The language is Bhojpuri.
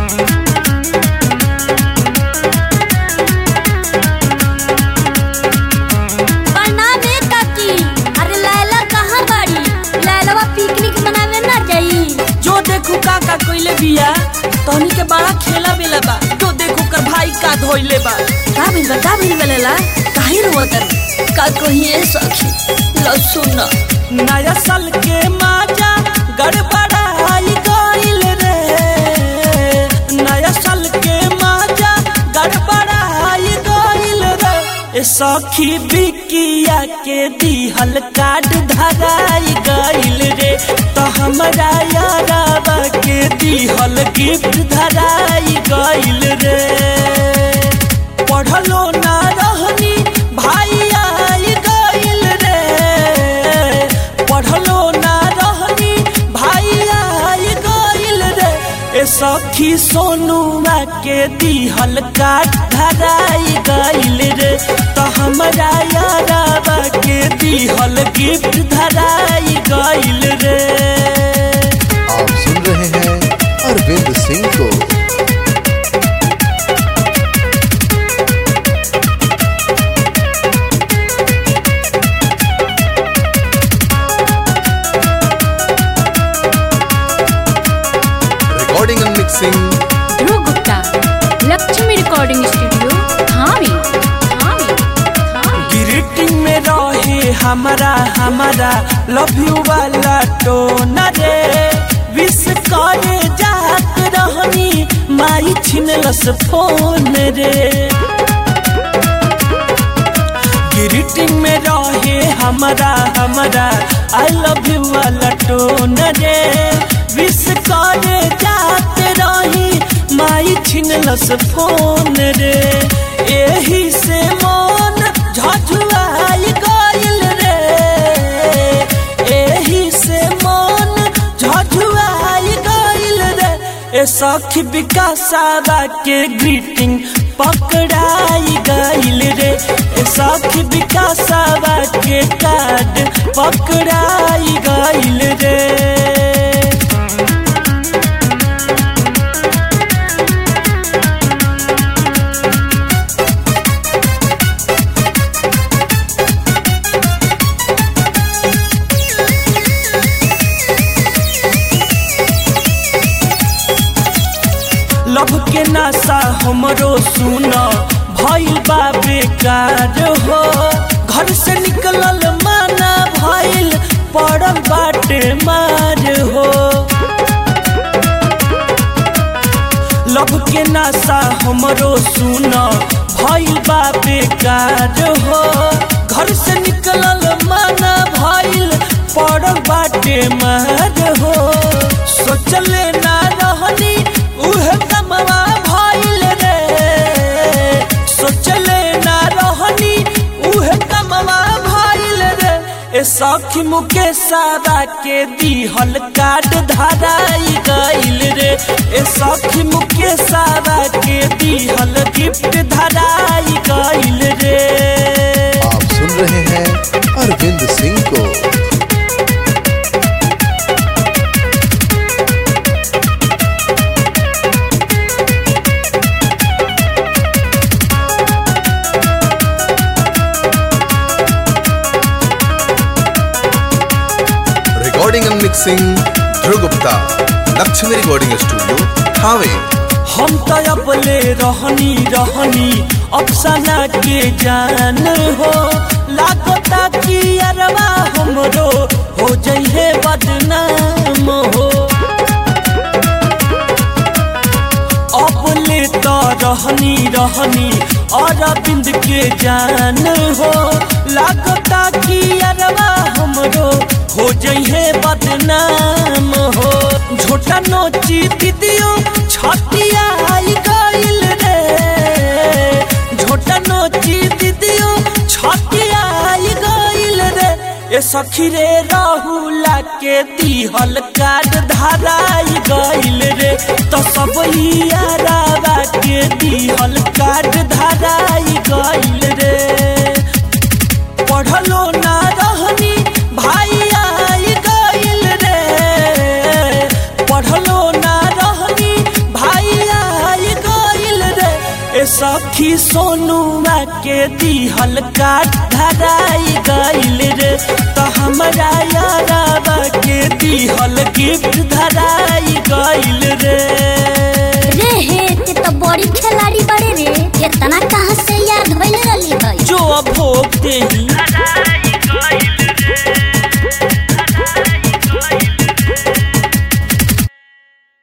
प्रणाम ए काकी अरे लैला कहाँ बाड़ी लैलवा पिकनिक मनावे ना जाई जो देखू का का कोइले बिया तहनी के बड़ा खेला बेला बा जो देखू कर भाई का धोइले बा का भइल बा का भइल बेला काहे रोवत का कहिए सखी लो सुन नया साल के माजा गड़बड़ाई गइल रे नया साल के माजा गड़बड़ाई गइल रे ए सखी बिकिया के दिहल कार्ड धराई गइल रे तो हमरा याराबा के दिहल गिफ्ट धराई गइल रे पढ़लो ना रहनी भाई आई गइल रे पढ़लो ना रहनी भाई आई गइल रे ए सखी सोनुआ के दिहल काट धराई गइल रे तो हमरा याराबा के दिहल गिफ्ट धराई गइल रे आप सुन रहे हैं अरविंद सिंह को recording and mixing Dhruv Gupta Lakshmi recording studio Thawe Thawe Thawe greeting में रहे हमारा हमारा लव यू वाला टोन रे विश करे जात रहनी माई छिनलस फोन रे ग्रीटिंग में रहे हमारा हमारा आई लव यू वाला टोन रे विश करे जात रही माई छिनलस फोन रे एही से मन झझुआई गइल रे एही से मन झझुआई गइल रे ए सखी विकासावा के ग्रीटिंग पकड़ाई गइल रे ए सखी विकासावा के कार्ड पकड़ाई गइल रे लभ के नासा हमरो सुन भइल बा बेकार हो घर से निकलल माना भइल पड़ल बाटे मार हो लभ के नासा हमरो सुन भइल बा बेकार हो घर से निकलल माना भइल पड़ल बाटे मार हो सोचले ना रहनी उहे कमवा भइल रे सोचले ना रहनी उहे कमवा भइल रे ए सखी मुके सारा के दिहल कार्ड धराई गइल रे ए सखी मुके सारा के दिहल गिफ्ट धराई गइल रे आप सुन रहे हैं अरविंद सिंह को recording and mixing Dhruv Gupta Lakshmi recording studio Thawe हम तो अपले रहनी रहनी अफसाना के जान हो लागता कि अरवा हमरो हो जइहे बदनाम हो अपले तो रहनी रहनी अरविंद के जान हो लागता कि अरवा हमरो हो जइहे बदनाम हो झोटा नोची दीदियो छतिया आई गइल रे झोटा नोची दीदियो छतिया आई गइल रे ए सखी रे राहुला के दिहल कार्ड धराई गइल रे तो सब यारावा के दिहल कार्ड धराई गइल रे पढ़लो ना रहनी भाई आई गइल रे पढ़लो ना रहनी भाई सखी सोनुआ के दिहल काट धराई गइल रे तो हमरा यारावा के दिहल गिफ्ट धराई गइल रे रे हे ते तो बड़ी खिलाड़ी बड़े रे इतना कहाँ से याद होइल रही है जो भोग देही